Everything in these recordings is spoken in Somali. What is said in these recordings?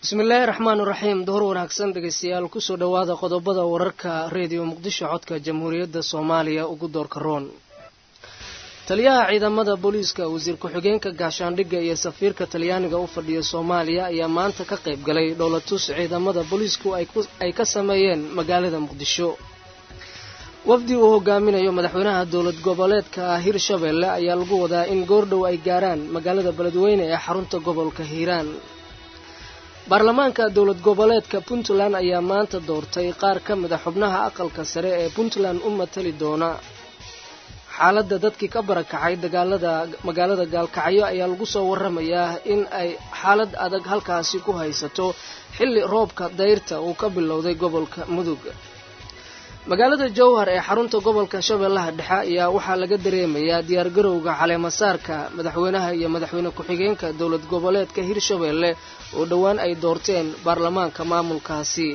bismillaahi raxmaan raxiim duhur wanaagsan dhegeystayaal kusoo dhowaada qodobada wararka reediyo muqdisho codka jamhuuriyadda soomaaliya ugu doorka roon taliyaha ciidamada booliiska wasiir ku-xigeenka gaashaandhigga iyo safiirka talyaaniga u fadhiya soomaaliya ayaa maanta ka qayb galay dhowlatus ciidamada booliisku ay ka sameeyeen magaalada muqdisho wafdi uu hogaaminayo madaxweynaha dowlad goboleedka hirshabeelle ayaa lagu wadaa in goordhow ay gaaraan magaalada beledweyne ee xarunta gobolka hiiraan baarlamaanka dowlad goboleedka puntland ayaa maanta doortay qaar ka mid a xubnaha aqalka sare ee puntland u matali doona xaaladda dadkii ka barakacay dagaalada magaalada gaalkacyo ayaa lagu soo waramayaa in ay xaalad adag halkaasi ku haysato xilli roobka dayrta uu ka bilowday gobolka mudug magaalada jowhar ee xarunta gobolka shabeellaha dhexe ayaa waxaa laga dareemayaa diyaargarowga caleemasaarka madaxweynaha iyo madaxweyne ku-xigeenka dowlad goboleedka hirshabeelle oo dhowaan ay doorteen baarlamaanka maamulkaasi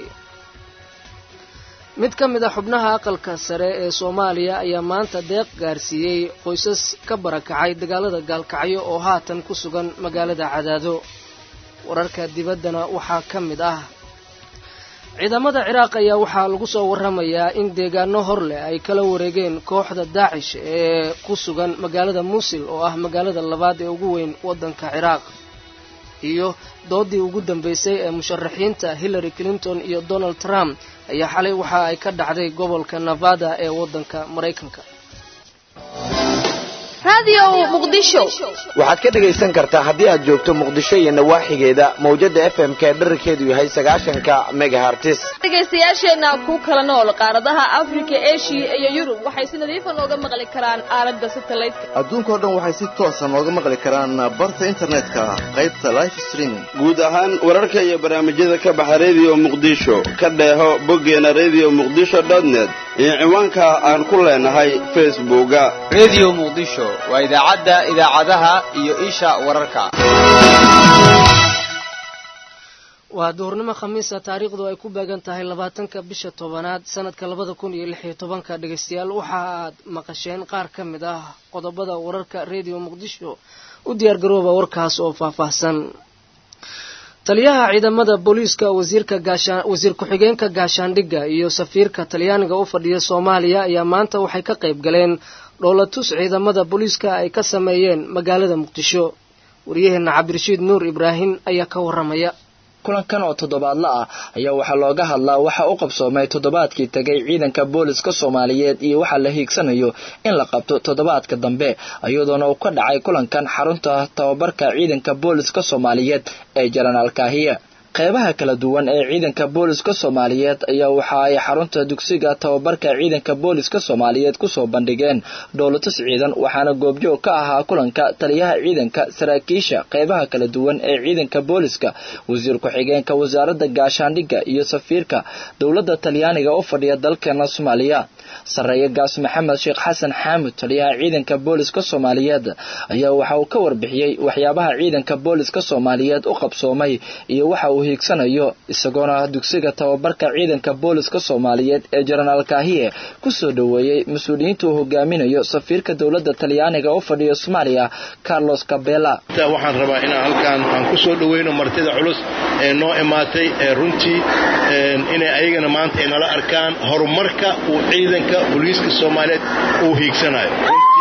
mid ka mid a xubnaha aqalka sare ee soomaaliya ayaa maanta deeq gaarsiiyey qoysas ka barakacay dagaalada gaalkacyo oo haatan ku sugan magaalada cadaado wararka dibaddana waxaa ka mid ah ciidamada ciraaq ayaa waxaa lagu soo waramayaa in deegaano hor leh ay kala wareegeen kooxda daacish ee ku sugan magaalada muusil oo ah magaalada labaad ee ugu weyn waddanka ciraaq iyo doodii ugu dambeysay ee musharaxiinta hillary clinton iyo donald trump ayaa xalay waxa ay ka dhacday gobolka nevada ee waddanka maraykanka waxaad ka dhegaysan kartaa haddii aad joogto muqdisho iyo nawaaxigeeda mawjada f m ka dherarkeedu yahay sagaashanka megahartis dhegaystayaasheenna ku kala nool qaaradaha afrika eshiya iyo yurub waxay si nadiifa nooga maqli karaan aalada satelliteka adduunkao dhan waxay si toosa nooga maqli karaan barta internetka qaybta life streaming guud ahaan wararka iyo barnaamijyada ka baxa rediyo muqdisho ka dheeho boggeena redio muqdisho net iyo ciwaanka aan ku leenahay facebooka redio muqdisho waa idaacadda idaacadaha iyo isha wararka waa duhurnimo khamiisa taariikhdu ay ku beegan tahay labaatanka bisha tobanaad sanadka labada kun iyo lix iyo tobanka dhegaystayaal waxa aad maqasheen qaar ka mid ah qodobada wararka redio muqdisho u diyaargarooba warkaas oo faahfaahsan taliyaha ciidamada booliiska wasiir ku-xigeenka gaashaandhigga iyo safiirka talyaaniga u fadhiya soomaaliya ayaa maanta waxay ka qayb galeen dhoolatus ciidamada booliiska ay ka sameeyeen magaalada muqdisho waryaheena cabdirashiid nuur ibraahim ayaa ka waramaya kulankan oo toddobaadla ah ayaa waxaa looga hadlaa waxa u qabsoomay toddobaadkii tegay ciidanka booliska soomaaliyeed iyo waxaa la hiigsanayo in la qabto toddobaadka dambe iyadoona uu ka dhacay kulankan xarunta tababarka ciidanka booliska soomaaliyeed ee jenaraal kaahiya qeybaha kala duwan ee ciidanka booliska soomaaliyeed ayaa waxa ay xarunta dugsiga tababarka ciidanka booliska soomaaliyeed kusoo bandhigeen dhowlatus ciidan waxaana goobjoog ka ahaa kulanka taliyaha ciidanka saraakiisha qeybaha kala duwan ee ciidanka booliska wasiir ku-xigeenka wasaaradda gaashaandhigga iyo safiirka dowladda talyaaniga u fadhiya dalkeena soomaaliya sarreeye gaas maxamed sheekh xasan xaamud taliyaha ciidanka booliska soomaaliyeed ayaa waxa uu ka warbixiyey waxyaabaha ciidanka booliska soomaaliyeed u qabsoomay iyo waxa uu hiigsanayo isagoona dugsiga tababarka ciidanka booliska soomaaliyeed ee jenaraal kaahiye kusoo dhoweeyey mas-uuliyiinta uu hogaaminayo safiirka dowladda talyaaniga u fadhiya soomaaliya carlos cabela waxaan rabaa inaan halkaan aan kusoo dhoweyno martida culus ee noo imaatay ee runtii inay ayagana maanta ay nala arkaan horumarka uu ciidanka booliiska soomaaliyeed uu hiigsanayo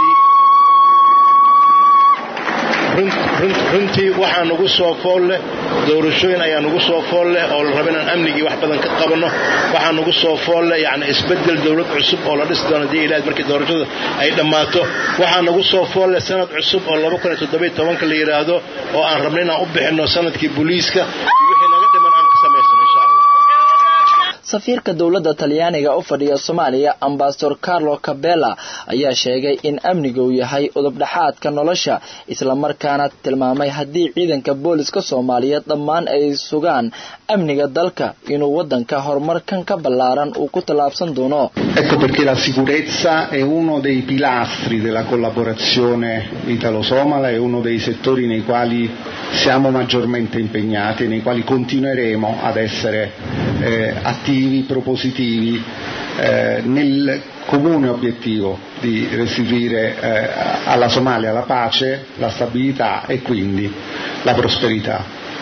runtii waxaa nagu soo fool leh doorashooyin ayaa nagu soo fool leh oo la raba inaan amnigii wax badan ka qabanno waxaa nagu soo fool leh yani isbedel dowlad cusub oo la dhisi doono hadii ilaah markii doorashada ay dhammaato waxaa nagu soo fool leh sanad cusub oo laba kun iyo toddobiyo tobanka la yidhaahdo oo aan rabno inaan u bixinno sanadkii booliiska wixii naga dhiman aan ka samaysano insha allah safiirka dowladda talyaaniga u fadhiya soomaaliya ambasador carlo cabela ayaa sheegay in amniga uu yahay udubdhaxaadka nolosha islamarkaana tilmaamay haddii ciidanka booliska soomaaliyeed dhammaan ay sugaan amniga dalka inuu wadanka horumarkan ka ballaaran uu ku tallaabsan doono Ecco perché la sicurezza è uno dei pilastri della collaborazione italo-somala, è uno dei settori nei quali siamo maggiormente impegnati e nei quali continueremo ad essere eh, attivi, propositivi eh, nel comune obiettivo di restituire eh, alla Somalia la pace, la stabilità e quindi la prosperità.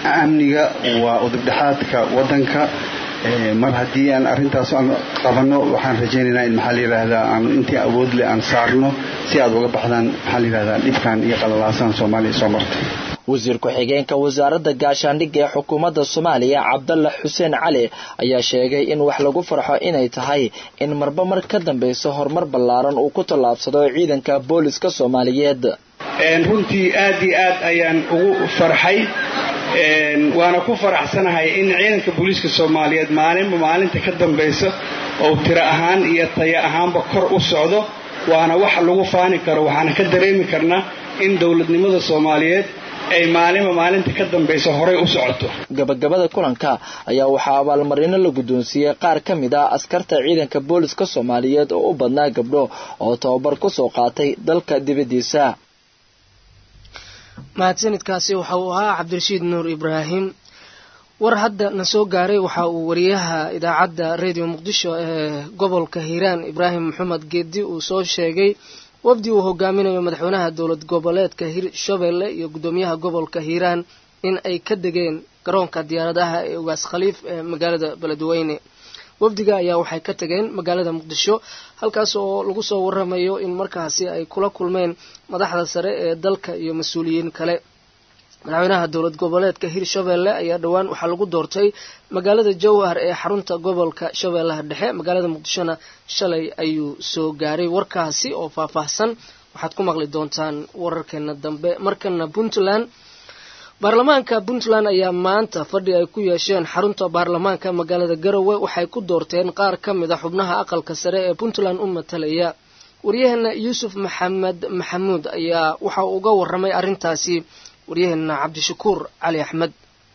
amniga waa udubdhexaadka waddanka mar haddii aan arrintaas aan qabanno waxaan rajaynaynaa in maxaa la yidhaahdaa aan intii awood leh aan saarno si aad uga baxdaan maxaa la yidhahdaa dhibkan iyo qalalaasan soomaaliya soo martay wasiir ku-xigeenka wasaaradda gaashaandhigga ee xukuumadda soomaaliya cabdalla xuseen cali ayaa sheegay in wax lagu farxo inay tahay in marba mar ka dambayso horumar ballaaran uu ku tallaabsado ciidanka booliska soomaaliyeed runtii aad iyo aad ayaan ugu farxay waana ku faraxsanahay in ciidanka booliiska soomaaliyeed maalinba maalinta ka dambaysa oo tiro ahaan iyo tayo ahaanba kor u socdo waana wax lagu faani karo waxaana ka dareemi karnaa in dowladnimada soomaaliyeed ay maalinba maalinta ka dambaysa horay u socoto gabagabada kulanka ayaa waxaa abaalmarino la guddoonsiiyey qaar ka mid ah askarta ciidanka booliska soomaaliyeed oo u badnaa gabdho oo tababar ku soo qaatay dalka dibaddiisa mahadsanidkaasi waxa uu ahaa cabdirashiid nuur ibraahim war hadda na soo gaaray waxa uu wariyaha idaacadda radio muqdisho ee gobolka hiiraan ibraahim maxamed geedi uu soo sheegay wafdi uu hogaaminayo madaxweynaha dowlad goboleedka hirshabelle iyo guddoomiyaha gobolka hiiraan in ay ka degeen garoonka diyaaradaha ee ugaas khaliif ee magaalada beledweyne wafdiga ayaa waxay ka tageen magaalada muqdisho halkaas oo lagu soo waramayo in markaasi ay kula kulmeen madaxda sare ee dalka iyo mas-uuliyiin kale madaxweynaha dowlad goboleedka hirshabelle ayaa dhowaan waxaa lagu doortay magaalada jowhar ee xarunta gobolka shabeellaha dhexe magaalada muqdishona shalay ayuu soo gaaray warkaasi oo faahfaahsan waxaad ku maqli doontaan wararkeena dambe markana puntland baarlamaanka puntland ayaa maanta fadhi ay ku yeesheen xarunta baarlamaanka magaalada garowe waxay ku doorteen qaar ka mid a xubnaha aqalka sare ee puntland u matalaya waryaheena yuusuf maxamed maxamuud ayaa waxa uu uga waramay arrintaasi waryaheena cabdishakuur cali axmed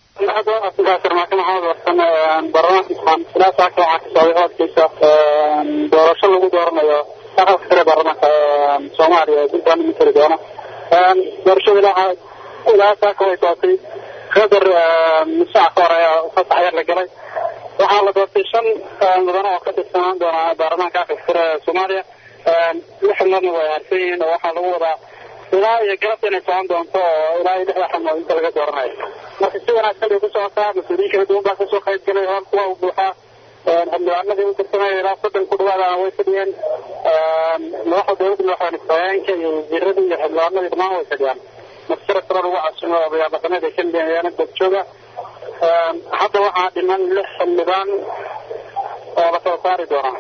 doorasho lagu dooranayo aqalka sare baarlamaanka soomaaliya ee puntland matali doona doorashada ilaa saaka way doortay qadar saac ka hor ayaa fasax yar la galay waxaa la doortay shan mudane oo ka tirsanaan doona baarlamaanka aqalka sare ee soomaaliya lix xubnoodna way harsan yihiin oo waxaa lagu wadaa ilaa iyo galabta inay socon doonto oo ilaa iyo lixda xubnood inta laga dooranayo marka si wanaagsan bay ku socotaa mas-uuliyiin kala duwan baa kasoo qayb galay hool kuwa u buuxaa xildhibaanadii u tirsanaya ilaa soddon ku dhawaadana way fadhiyeen madaxda dowladda madaxweyne ku-xigeenka iyo wasiiradii iyo xildhibaanadii dhammaan way fadhiyaan marsara sare lagu casumo odayaal dhaqameed ay ka midayaan dadjooga hadda waxaa dhiman lix xildhibaan oo la soo saari doonaa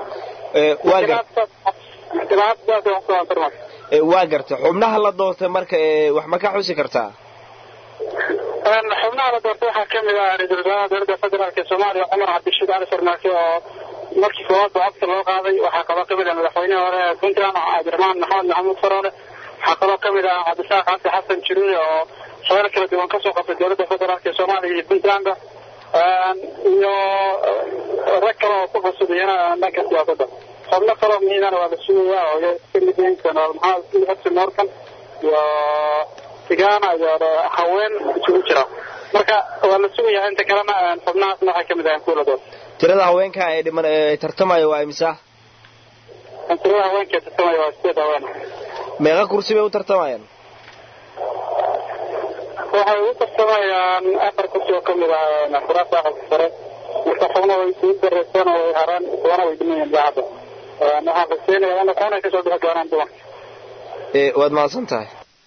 waa garta xubnaha la doortay marka wax ma ka xusi kartaa xubnaha la doortay waxaa kamid ah ra-iisul wasaaraha dowladda federaalk ee soomaaliya cumar cabdishiid cali farmaake oo markii koowaad ba codka loo qaaday waxaa kaloo kamid ah madaxweynihii hore ee puntland cabdiraxmaan maxamed maxamuud faroole waxaa kaloo kamid ah cabdisaaq cabdi xasan jiruuye oo shaqeer kala duwan kasoo qabtay dowladda federaalk ee soomaaliya iyo puntlandba iyo rag kale oo ku cusub iyana dhanka siyaasadda xubno kaloo muhiimana waa la sugaya oo kamid yihiin general maxamed xasan morkan iyo sigana iyo haween isugu jira marka waa la sugaya inta kalena xubnahaasna waxay kamid ahayn kuwa la doortay tirada haweenka ee dhiman ee tartamaya waa imisa tirada haweenka ee tartamaya waa sideed haween meeqa kursi bay u tartamayaan waxay u tartamayaan afar kursi oo kamid ah kuraasta aqalka sare marka xubno way sii dareyseen oo way haraan kuwana way dhimayeen daacadda waxaan rajeynayaa in kuwana kasoo bixi doonaan dumarka waad mahadsan tahay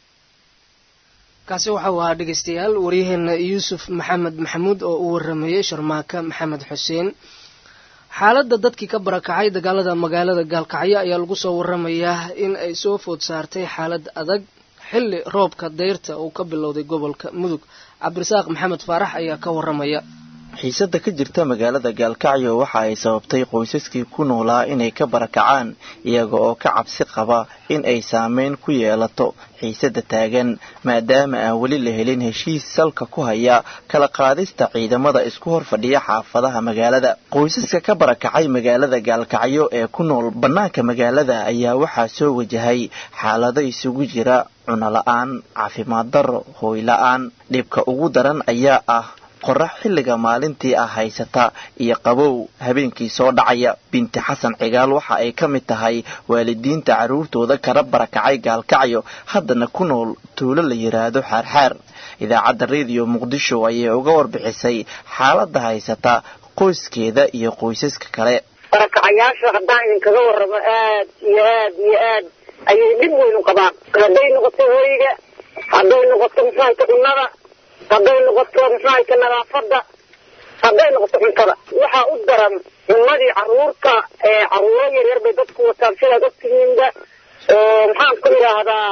kaasi waxa uu ahaa dhegeystayaal waryaheena yuusuf maxamed maxamuud oo u waramayay sharmaaka maxamed xuseen xaaladda dadkii ka barakacay dagaalada magaalada gaalkacyo ayaa lagu soo waramayaa in ay soo food saartay xaalad adag xilli roobka dayrta uu ka bilowday gobolka mudug cabdirasaaq maxamed faarax ayaa ka waramaya xiisadda ka jirta magaalada gaalkacyo waxa ay sababtay qoysaskii ku noolaa inay ka barakacaan iyaga oo ka cabsi qaba in ay saameyn ku yeelato xiisadda taagan maadaama aan weli la helin heshiis salka ku haya kala qaadista ciidamada isku hor fadhiya xaafadaha magaalada qoysaska ka barakacay magaalada gaalkacyo ee ku nool bannaanka magaalada ayaa waxaa soo wajahay xaalado isugu jira cunola'aan caafimaad darro hooy la-aan dhibka ugu daran ayaa ah qorax xilliga maalintii ah haysata iyo qabow habeenkii soo dhacaya binti xasan cigaal waxa ay ka mid tahay waalidiinta carruurtooda kala barakacay gaalkacyo haddana ku nool tuulo la yidhaahdo xaarxaar idaacadda rediyo muqdisho ayay uga warbixisay xaaladda haysata qoyskeeda iyo qoysaska kale barakacayaasha haddaan idinkaga warramo aad iyo aad iyo aad ayay dhib weynu qabaan hadday noqoto hoyga hadday noqoto muxuahayta cunnada hadday noqoto muxuahayta nadaafadda hadday noqoto cuntada waxaa u daran cunadii caruurta caruuro yaryar bay dadku wataan sidaad ogtihiinba maxaan ku idhaahdaa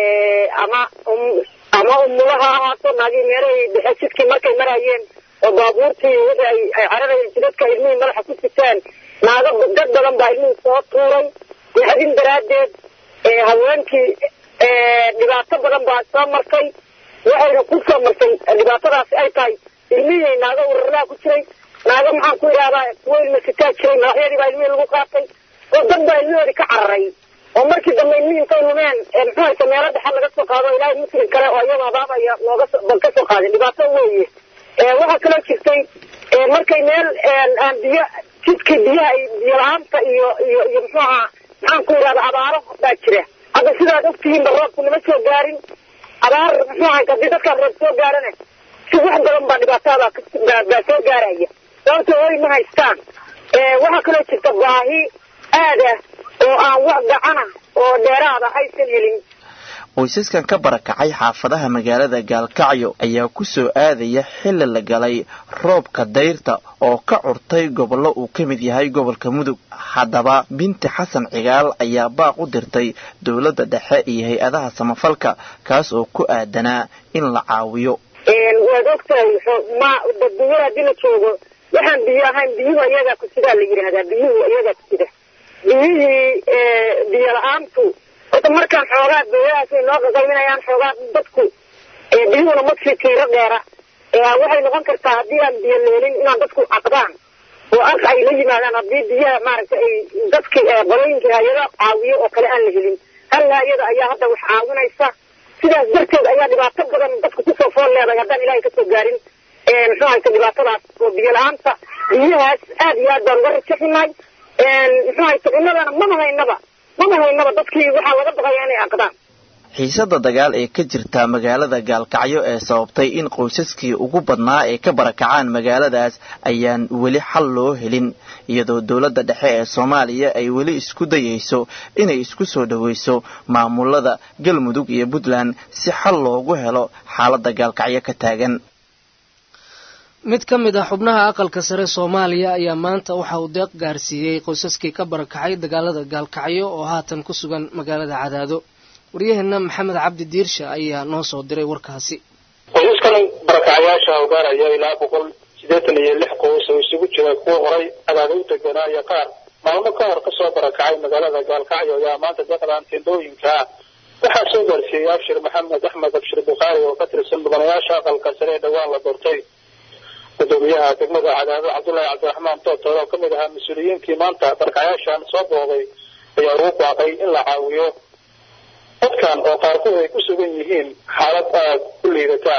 ama ama umula ha ahaato naagii meelahay dhexe jidkii markay marayeen oo baabuurtii wixii ay ay cararayeen jidadka ilmihii madaxa ku sitaan naago dad badan baa ilmihii soo tuuray naxdin daraaddeed haweenkii dhibaato badan baa soo martay waxayna ku soo martay dhibaatadaasi ay tahay ilmihii naago urarlaa ku jiray naago maxaan ku idhahdaa kuwo ilma sitaa jiray madaxyadii baa ilmihii lagu qaatay oo dad baa ilmihoodii ka cararay oo markii dambe ilmihii intay lumeen muxuu haysa meelo dhexe laga soo qaado ilaahay muslim kale oo iyadoo abaabaya looga bal ka soo qaaday dhibaato weeye waxaa kaloo jirtay markay meel aan biyo jidkii biyaha biyo la-aanta iyo iyo iyo muxuu ahaa maxaan ku idhahda abaaro baa jira hadda sidaad ogtihiinba roobku nama soo gaarin abaar muxuu ahay haddii dadkaan roob soo gaarana si wax badan baa dhibaatada baa soo gaaraya sababto hoy ma haystaan waxaa kaloo jirta baahi aad ah oo aan wax gacana oo dheeraada aysan helin qoysaskan ka barakacay xaafadaha magaalada gaalkacyo ayaa ku soo aadaya xilli la galay roobka dayrta oo ka curtay gobollo uu ka mid yahay gobolka mudug haddaba binti xasan cigaal ayaa baaq u dirtay dowladda dhexe iyo hay-adaha samafalka kaas oo ku aadanaa in la caawiyo waad ogtahay ma dunyada haddii la joogo waxaan biyo ahayn biyuhu iyagaa ku sidaa la yidhaahdaa biyuhu iyagaa ku sida biyihii biyo la-aantu horta markaan xoogaa beelahaas ay noo qaqayminayaan xoogaa dadku biyuhuna madsii tiiro dheera waxay noqon kartaa haddii aan biyo leelin inaan dadku caqdaan oo arka ay la yimaadaan haddii biyaha maaragtay ay dadki qolooyinkii hay-ada caawiyo oo kale aan la helin hal hay-ada ayaa hadda wax caawinaysa sidaas darteed ayaa dhibaato badan dadku kusoo fool leedahay haddaan ilaahay kasoo gaarin muxuu hayta dhibaatadaas oo biyo la-aanta biyahaas aad iyo aad baan uga rajaxinay muxuu hayta cunadana mama haynaba mama haynaba dadkii waxaa laga baqaya inay aqdaan xiisada dagaal ee ka jirta magaalada gaalkacyo ee sababtay in qoysaskii ugu badnaa ee ka barakacaan magaaladaas ayaan weli xal loo helin iyadoo dowladda dhexe ee soomaaliya ay weli isku dayayso inay isku soo dhoweyso maamulada galmudug iyo puntland si xal loogu helo xaaladda gaalkacyo ka taagan mid ka mid ah xubnaha aqalka sare soomaaliya ayaa maanta waxa uu deeq gaarsiiyey qoysaskii ka barakacay dagaalada gaalkacyo oo haatan ku sugan magaalada cadaado waryaheena maxamed cabdi diirsha ayaa noo soo diray warkaasi qoysaskan barakacayaasha oo gaaraya ilaa boqol siddeetan iyo lix qoys oo isugu jira kuwa horay cadaado u deganaa iyo qaar maalmo ka hor kasoo barakacay magaalada gaalkacyo ayaa maanta deeqdan tendooyinka waxaa soo gaarsiiyey abshir maxamed axmed abshir bukhaari oo ka tirsan mudanayaasha aqalka sare ee dhowaan la doortay gudoomiyaha degmada cadaado cabdullaahi cabdiraxmaan tootoor oo kamid ahaa mas-uuliyiintii maanta barkacayaashan soo booday ayaa ugu baaqay in la caawiyo dadkan oo qaarkood ay ku sugan yihiin xaalad aad u liidata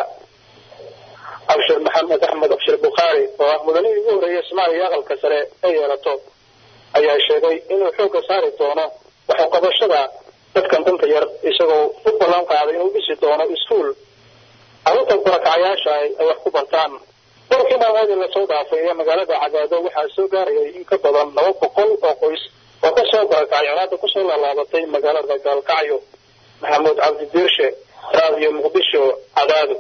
abshir maxamed axmed abshir bukhaari oo ah mudanihii ugu horreeyay soomaaliya aqalka sare ee yeelato ayaa sheegay inuu xoogga saari doono waxuqabashada dadkan danta yar isagoo u ballan qaaday inuu dhisi doono iskuol carruurta barakacayaasha ay wax ku bartaan dalkii maalmoodii lasoo dhaafay ee magaalada cadaado waxaa soo gaarayay in ka badan laba boqol oo qoys oo kasoo barakacay colaada kusoo laalaabatay magaalada gaalkacyo maxamuud cabdi diirshe raadiyo muqdisho cadaado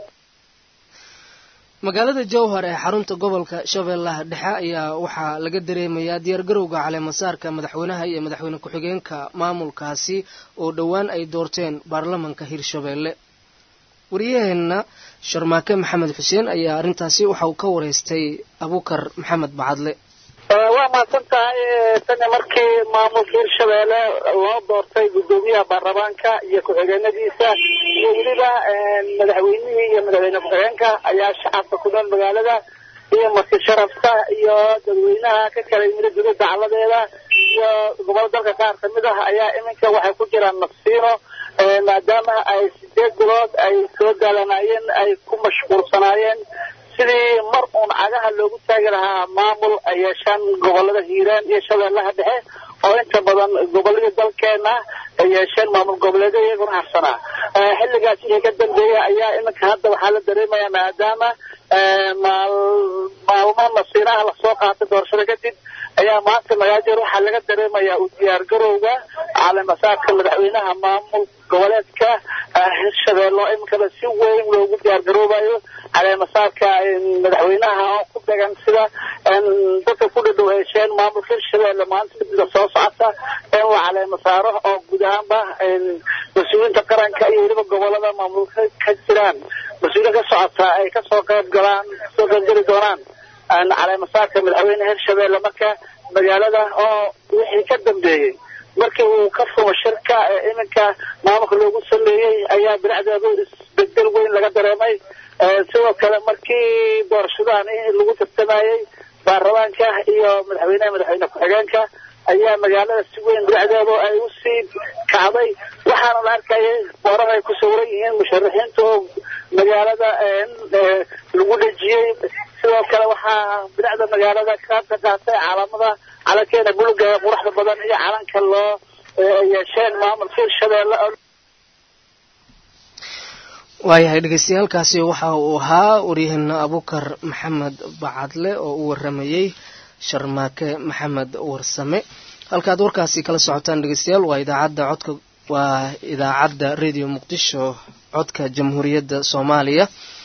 magaalada jowhar ee xarunta gobolka shabeellaha dhexe ayaa waxaa laga dareemayaa diyaargarowga caleemasaarka madaxweynaha iyo madaxweyne ku-xigeenka maamulkaasi oo dhowaan ay doorteen baarlamanka hirshabeelle waryaheena sharmaake maxamed xuseen ayaa arrintaasi waxa uu ka wareystay abuukar maxamed bacadle waa mahadsan tahay tani markii maamulka hirshabeelle loo doortay guddoomiyaha baarlamaanka iyo ku-xigeenadiisa iyo weliba madaxweynihii iyo madaxweyne ku-xigeenka ayaa shacabka ku nool magaalada iyo marti sharafka iyo dadweynaha ka kala yimid dowladda dacaladeeda iyo gobol dalka qaar kamid ah ayaa iminka waxay ku jiraan nafsiino maadaama ay sideed bilood ay soo daalanayeen ay ku mashquulsanaayeen sidii mar uun cagaha loogu taagi lahaa maamul ay yeeshaan gobolada hiiraan iyo shabeellaha dhexe oo inta badan goboladii dalkeena ay yeesheen maamul goboleedyo iyaguna harsanaa xilligaas wixii ka dambeeya ayaa iminka hadda waxaa la dareemayaa maadaama maalmo masiiraha lasoo qaatay doorashada kadib ayaa maanta magaajeer waxaa laga dareemayaa u diyaar garowga caleemasaadka madaxweynaha maamul goboleedka hirshabeelle oo iminkaba si weyn loogu diyaar garoobayo caleemasaadka madaxweynaha oo ku degan sida dadka ku dhadhow hesheen maamulka hirshabeelle maanta midda soo socota in la caleema saaro oo guud ahaanba mas-uuliyiinta qaranka iyo weliba gobolada maamulka ka jiraan mas-uuliyiin ka socota ay kasoo qayb galaan kasoo qaybgeli doonaan caleemasaadka madaxweyne hirshabeelle marka magaalada oo wixii ka dambeeyey markii uu ka fumo shirka ee iminka maamulka loogu sameeyey ayaa binacdeedu isbedel weyn laga dareemay sidoo kale markii doorashadan lagu tartamayey baarlamaanka iyo madaxweyneha madaxweyne ku-xigeenka ayaa magaalada si weyn binacdeedu ay usii kacday waxaana la arkayay boorar ay ku sawiran yihiin musharaxiinta oo magaalada lagu dhejiyey sidoo kale waxaa binacda magaalada ka qaatay caalamada calankeena buluga ee quruxda badan iyo calanka loo yeesheen maamulka hirshabeelle waayahay dhegeystayaalkaasi waxa uu ahaa waryaheena abukar maxamed bacadle oo u waramayey sharmaake maxamed warsame halkaad warkaasi kala socotaan dhegeystayaal waa idaacadda codka waa idaacadda radio muqdisho codka jamhuuriyadda soomaaliya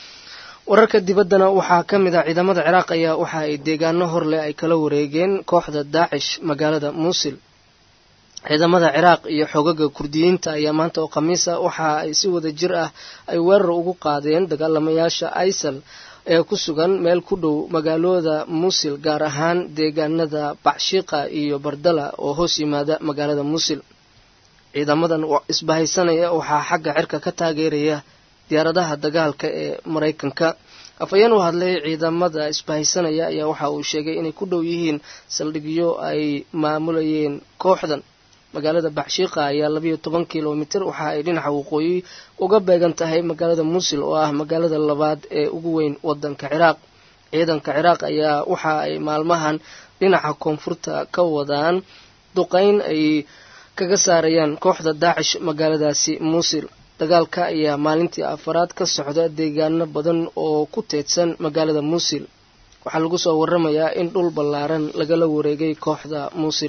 wararka dibaddana waxaa ka mid ah ciidamada ciraaq ayaa waxa ay deegaano horleh ay kala wareegeen kooxda daacish magaalada muusil ciidamada ciraaq iyo xoogaga kurdiyiinta ayaa maanta oo khamiis ah waxa ay si wada jir ah ay weerar ugu qaadeen dagaalamayaasha isal ee ku sugan meel ku dhow magaalooda muusil gaar ahaan deegaanada bacshiiqa iyo bardala oo hoos yimaada magaalada muusil ciidamadan isbahaysanaya waxaa xagga cirka ka taageeraya diyaaradaha dagaalka ee maraykanka afhayeen u hadlay ciidamada isbahaysanaya ayaa waxa uu sheegay inay ku dhow yihiin saldhigyo ay maamulayeen kooxdan magaalada bacshiiqa ayaa labayo toban kilomitir waxa ay dhinaca waqooyi uga beegan tahay magaalada muusil oo ah magaalada labaad ee ugu weyn wadanka ciraaq ciidanka ciraaq ayaa waxa ay maalmahan dhinaca koonfurta ka wadaan duqeyn ay kaga saarayaan kooxda daacish magaaladaasi muusil dagaalka ayaa maalintii afaraad ka socda deegaano badan oo ku teedsan magaalada muusil waxaa lagu soo waramayaa in dhul ballaaran lagala wareegay kooxda muusil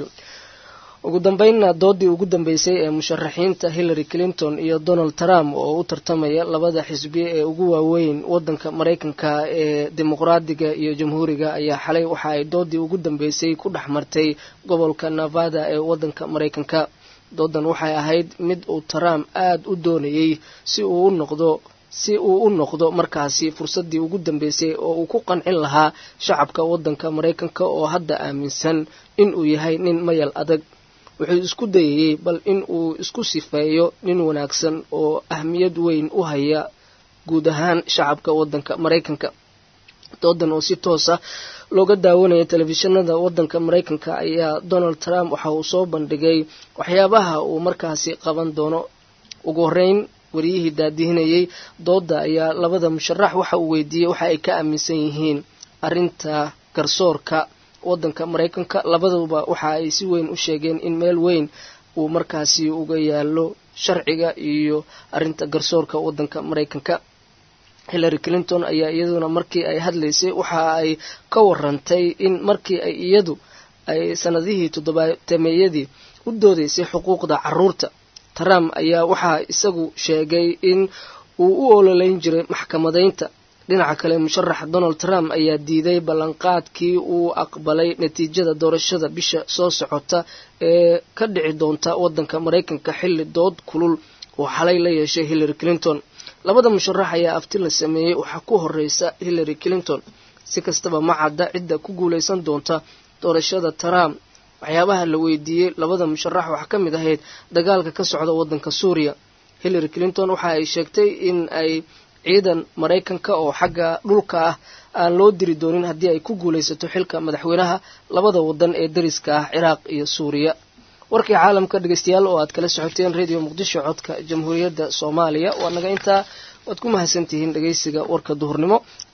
ugu dambeynna doodii ugu dambeysay ee musharaxiinta hillary clinton iyo donald trump oo u tartamaya labada xisbi ee ugu waaweyn wadanka maraykanka ee dimuqraadiga iyo jamhuuriga ayaa xalay waxa ay doodii ugu dambeysay ku dhex martay gobolka nevada ee wadanka maraykanka doodan waxay ahayd mid uu trump aada u doonayey si uu u noqdo si uu u noqdo markaasi fursaddii ugu dambeysay oo uu ku qancin lahaa shacabka wadanka maraykanka oo hadda aaminsan inuu yahay nin mayal adag wuxuu isku dayayey bal in uu isku sifeeyo nin wanaagsan oo ahmiyad weyn u haya guud ahaan shacabka wadanka maraykanka doodan oo si toosa looga daawanaya telefishinada wadanka maraykanka ayaa donald trump waxa uu soo bandhigay waxyaabaha uu markaasi qaban doono ugu horeyn wariyihii daadihinayay dooda ayaa labada musharax waxa uu weydiiyey waxa ay ka aaminsan yihiin arinta garsoorka wadanka maraykanka labaduba waxa ay si weyn u sheegeen in meel weyn uu markaasi uga yaalo sharciga iyo arinta garsoorka wadanka maraykanka hillary clinton ayaa iyaduna markii ay hadlaysay waxa ay ka warantay in markii ay iyadu ay sanadihii toddobaatemeeyadii u doodaysay xuquuqda caruurta trump ayaa waxaa isagu sheegay in uu u ololeyn jiray maxkamadaynta dhinaca kale musharax donald trump ayaa diiday ballanqaadkii uu aqbalay natiijada doorashada bisha soo socota ee ka dhici doonta wadanka maraykanka xilli dood kulul oo xalay la yeeshay hillary clinton labada musharax ayaa afti la sameeyey waxaa ku horeysa hillary clinton si kastaba ma cadda cidda ku guuleysan doonta doorashada trump waxyaabaha la weydiiyey labada musharax waxaa ka mid ahayd dagaalka ka socda wadanka suuriya hillary clinton waxa ay sheegtay in ay ciidan maraykanka oo xagga dhulka ah aan loo diri doonin haddii ay ku guulaysato xilka madaxweynaha labada wadan ee dariska ah ciraaq iyo suuriya warkii caalamka dhegeystayaal oo aad kala socoteen radio muqdisho codka jamhuuriyadda soomaaliya waa naga intaa waad ku mahadsantihiin dhegeysiga warka duhurnimo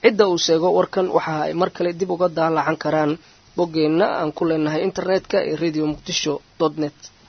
cidda uu sheego warkan waxa ay mar kale dib uga daalacan karaan boggeenna aan ku leenahay internetka ee radio muqdisho dot net